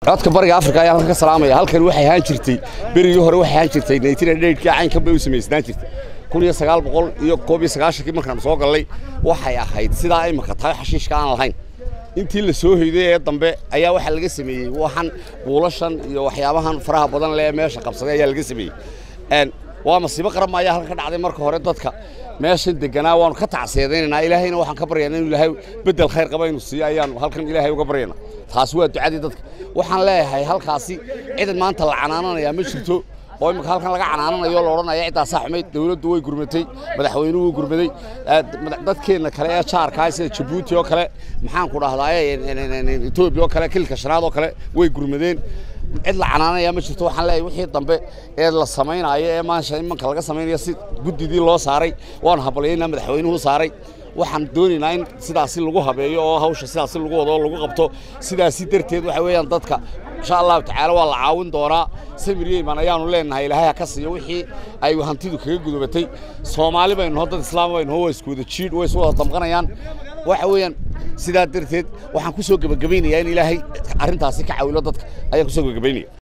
codka bariga afrika ayaan halka ka salaamaya halkan waxay ahaan jirtay berigii hore waxay ahaan jirtay naytinadheydhkii caynkan bay u samaysnaan jirtay kun iyo sagaal boqol iyo koob iyo sagaashankii markaan soo gallay waxay ahayd sidaa imika tahay xashiishka aan lahayn intii la soo hoyday ee dambe ayaa waxaa laga sameeyey waxan buulashan iyo waxyaabahan faraha badan lee meesha qabsaday ayaa laga sameeyey waa masiibo qaran ayaa halka ka dhacday marka hore dadka meeshan deganaa waanu ka tacseedaynaynaa ilaahayna waxaan ka baryaynaa inuu ilaahay beddel khayr qaba inuu siiyo ayaanu halkan ilaahay uga baryaynaa taasi waa ducadii dadka waxaan leeyahay halkaasi cidan maanta la canaananayaa ma jirto oo imika halkan laga canaananayo la odhanaya ciddaasaa xumayd dawladdu way gurmatay madaxweynuhu wuu gurmaday dadkeenna kale ee jaarkaa sida jabuuti oo kale maxaan ku dhahdaa etoobiya oo kale kilka shanaad oo kale way gurmadeen cid la canaanaya ma jirto waxaan leeyahay wixii dambe ee la samaynaayo ee maasha imanka laga samaynayo si guddidii loo saaray waanu habalyaynaa madaxweynuhu saaray waxaan doonaynaa in sidaasi lagu habeeyo oo hawsha sidaasi lagu wado oo lagu qabto sidaasi darteed waxa weeyaan dadka insha allahu tacaala waa la caawin doonaa samir yeyman ayaanu leenahay ilaahay ha ka siiyo wixii ay hantidu kaga gudobatay soomaali baynu noo dad islaam baynu noo waa isku wada jiidh way isu wada damqanayaan waxa weeyaan sidaa darteed waxaan ku soo gebagabaynayaa in ilaahay arrintaasi ka caawilo dadka ayaan ku soo gebagabaynaya